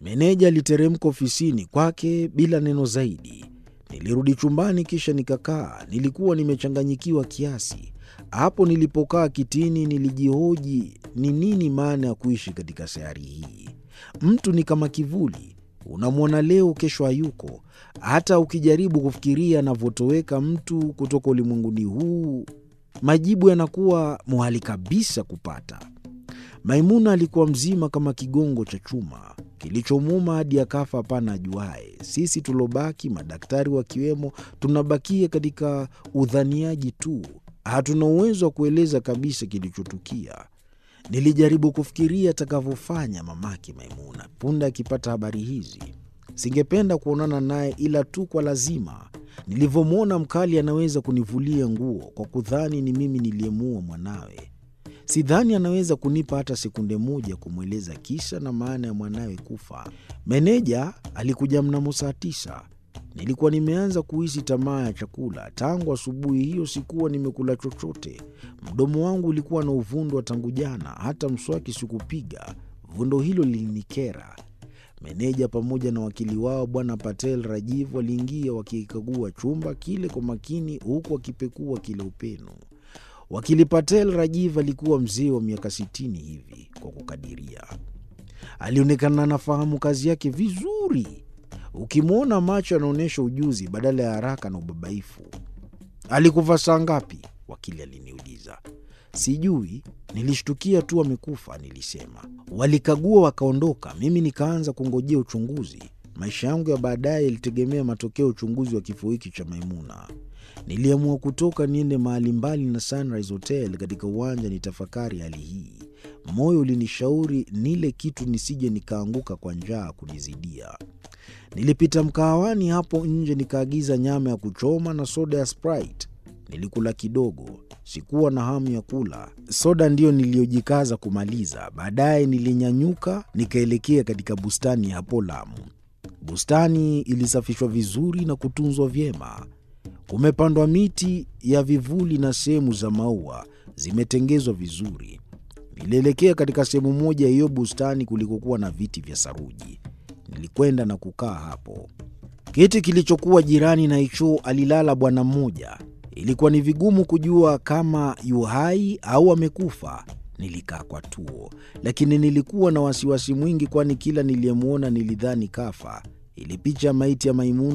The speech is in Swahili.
Meneja aliteremka ofisini kwake bila neno zaidi. Nilirudi chumbani kisha nikakaa. Nilikuwa nimechanganyikiwa kiasi. Hapo nilipokaa kitini, nilijihoji ni nini maana ya kuishi katika sayari hii. Mtu ni kama kivuli, unamwona leo, kesho hayuko. Hata ukijaribu kufikiria anavyotoweka mtu kutoka ulimwenguni huu, majibu yanakuwa muhali kabisa kupata. Maimuna alikuwa mzima kama kigongo cha chuma kilichomuuma hadi akafa, hapana ajuaye. Sisi tulobaki, madaktari wakiwemo, tunabakia katika udhaniaji tu, hatuna uwezo wa kueleza kabisa kilichotukia. Nilijaribu kufikiria atakavyofanya mamake Maimuna punde akipata habari hizi. Singependa kuonana naye ila tu kwa lazima. Nilivyomwona mkali anaweza kunivulia nguo kwa kudhani ni mimi niliyemuua mwanawe. Sidhani anaweza kunipa hata sekunde moja kumweleza kisa na maana ya mwanawe kufa. Meneja alikuja mnamo saa tisa. Nilikuwa nimeanza kuhisi tamaa ya chakula. Tangu asubuhi hiyo sikuwa nimekula chochote. Mdomo wangu ulikuwa na uvundo wa tangu jana, hata mswaki sikupiga. Vundo hilo lilinikera. Meneja pamoja na wakili wao Bwana Patel Rajiv waliingia wakikagua chumba kile kwa makini, huku wakipekua kile upenu. Wakili Patel Rajiv alikuwa mzee wa miaka sitini hivi kwa kukadiria. Alionekana anafahamu kazi yake vizuri. Ukimwona macho anaonyesha ujuzi badala ya haraka na ubabaifu. Alikufa saa ngapi? Wakili aliniuliza. Sijui, nilishtukia tu amekufa, nilisema. Walikagua wakaondoka, mimi nikaanza kungojea uchunguzi. Maisha yangu ya baadaye yalitegemea matokeo ya uchunguzi wa kifo hiki cha Maimuna. Niliamua kutoka niende mahali mbali na Sunrise Hotel katika uwanja nitafakari hali hii. Moyo ulinishauri nile kitu nisije nikaanguka kwa njaa kunizidia. Nilipita mkahawani hapo nje nikaagiza nyama ya kuchoma na soda ya Sprite. Nilikula kidogo, sikuwa na hamu ya kula. Soda ndiyo niliyojikaza kumaliza. Baadaye nilinyanyuka nikaelekea katika bustani ya hapo Lamu. Bustani ilisafishwa vizuri na kutunzwa vyema. Kumepandwa miti ya vivuli na sehemu za maua zimetengezwa vizuri. Nilielekea katika sehemu moja ya hiyo bustani kulikokuwa na viti vya saruji. Nilikwenda na kukaa hapo. Kiti kilichokuwa jirani na hicho alilala bwana mmoja. Ilikuwa ni vigumu kujua kama yu hai au amekufa. Nilikaa kwa tuo, lakini nilikuwa na wasiwasi mwingi, kwani kila niliyemwona nilidhani kafa. Ile picha ya maiti ya Maimuna